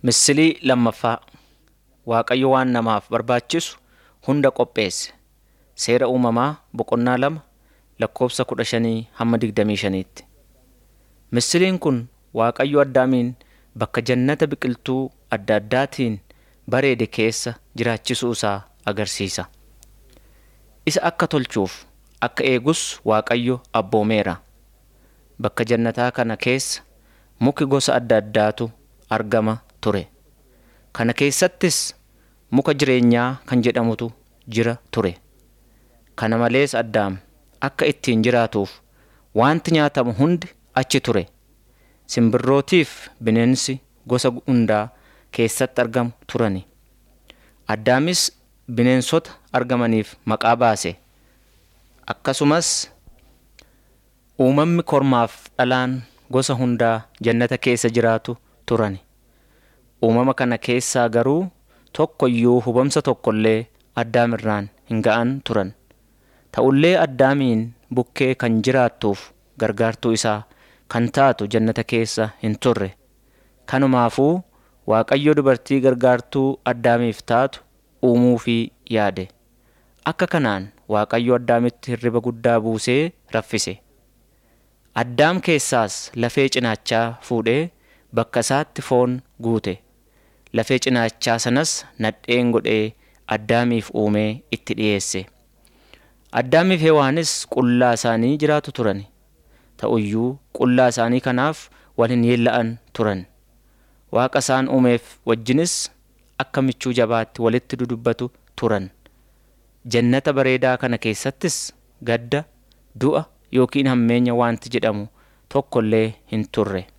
Misilii lammaffaa Waaqayyo waan namaaf barbaachisu hunda qopheesse. Seera uumamaa boqonnaa lama lakkoofsa kudha shanii hamma digdamii shaniitti. Misiliin kun Waaqayyo Addaamiin bakka jannata biqiltuu adda addaatiin bareede keessa jiraachisuu isaa agarsiisa. Isa akka tolchuuf akka eegus Waaqayyo abboomeera. Bakka jannataa kana keessa muki gosa adda addaatu argama ture. Kana keessattis muka jireenyaa kan jedhamutu jira ture. Kana malees Addaam akka ittiin jiraatuuf wanti nyaatamu hundi achi ture. Simbirrootiif bineensi gosa hundaa keessatti argamu turani. Addaamis bineensota argamaniif maqaa baase. Akkasumas uumamni kormaaf dhalaan gosa hundaa jannata keessa jiraatu turani. Uumama kana keessaa garuu tokko iyyuu hubamsa tokkollee Addaamirraan hin ga'an turan. Ta'ullee Addaamiin bukkee kan jiraattuuf gargaartuu isaa kan taatu jannata keessa hin turre. Kanumaafuu Waaqayyo dubartii gargaartuu Addaamiif taatu uumuufii yaade. Akka kanaan Waaqayyo Addaamitti hirriba guddaa buusee raffise. Addaam keessaas lafee cinaachaa fuudhee bakka isaatti foon guute. Lafee cinaachaa sanas nadheen godhee Addaamiif uumee itti dhiyeesse. Addaamiif Hewaanis qullaa isaanii jiraatu turani. Ta'uyyuu qullaa isaanii kanaaf wal hin yeella'an turan. Waaqa isaan uumeef wajjinis akka michuu jabaatti walitti dudubbatu turan. Jannata bareedaa kana keessattis gadda, du'a yookiin hammeenya wanti jedhamu tokkollee hin turre.